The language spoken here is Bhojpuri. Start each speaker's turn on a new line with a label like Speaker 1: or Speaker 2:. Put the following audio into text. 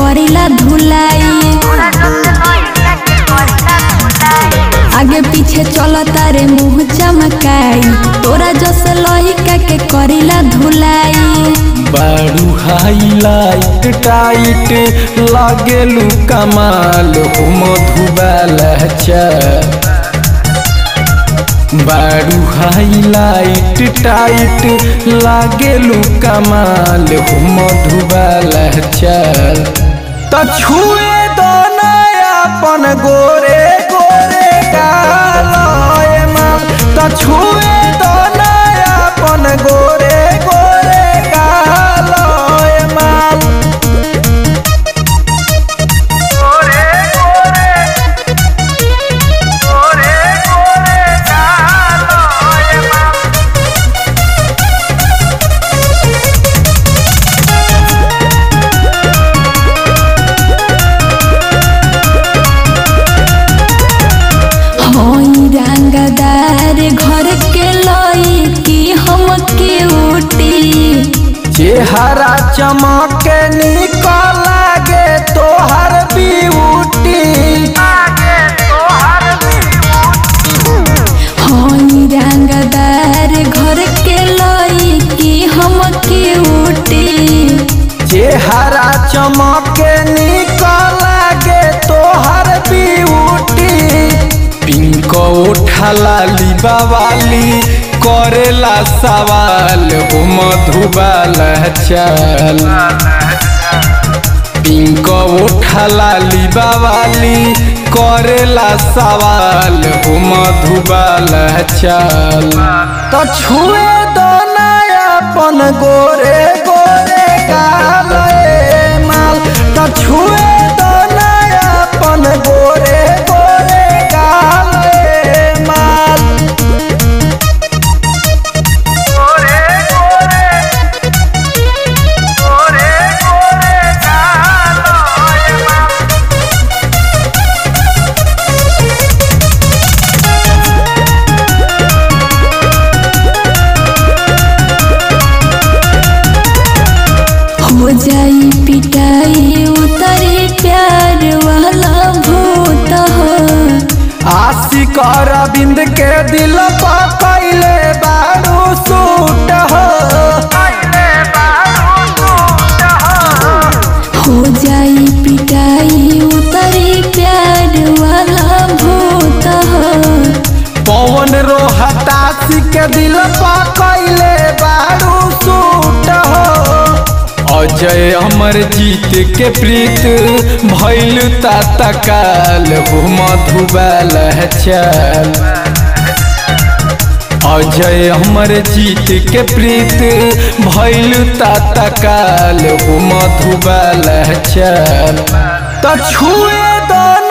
Speaker 1: करीला धुलाई आगे पीछे चलता रे मुंह चमकाई तोरा जस लहिका के करीला धुलाई
Speaker 2: बारू हाईलाइट टाइट लागेलू कमाल हो मधुबाल बारू हाईलाइट टाइट लागेलू कमाल हो मधुबाल चल त छुए दो अपन गोरे गोरे गालय माल त छुए दो अपन गोरे गोरे गालय माल
Speaker 1: होई रंगदार घर के लई की हम के उठी
Speaker 2: चेहरा चमके निकल लागे तोहर ब्यूटी
Speaker 1: होई रंगदार घर के लई की हम के उठी
Speaker 2: चेहरा चमके निकल लागे तोहर ब्यूटी पिंक उठला लिबावाली करेला सवाल हो मधुबाल चल पिंक उठला लिबावाली करेला सवाल हो मधुबाल चल तो छुए दो अपन गोरे गोरे गाल ए माल तो छुए दो अपन गोरे गोरे गाल ए माल
Speaker 1: हो जाई पिटाई उतरी प्यार वाला भूत हो
Speaker 2: आशिक अरविंद के दिल पकैले बारू सूट हो
Speaker 1: हो जाई पिटाई उतरी प्यार वाला भूत हो
Speaker 2: पवन रोहतासी के दिल पकैले बारू सूट हो अजय अमर जीत के प्रीत भैल तकाल हो मधुबाल चल अजय अमर जीत के प्रीत भैल तकाल हो मधुबाल चल त छुए दो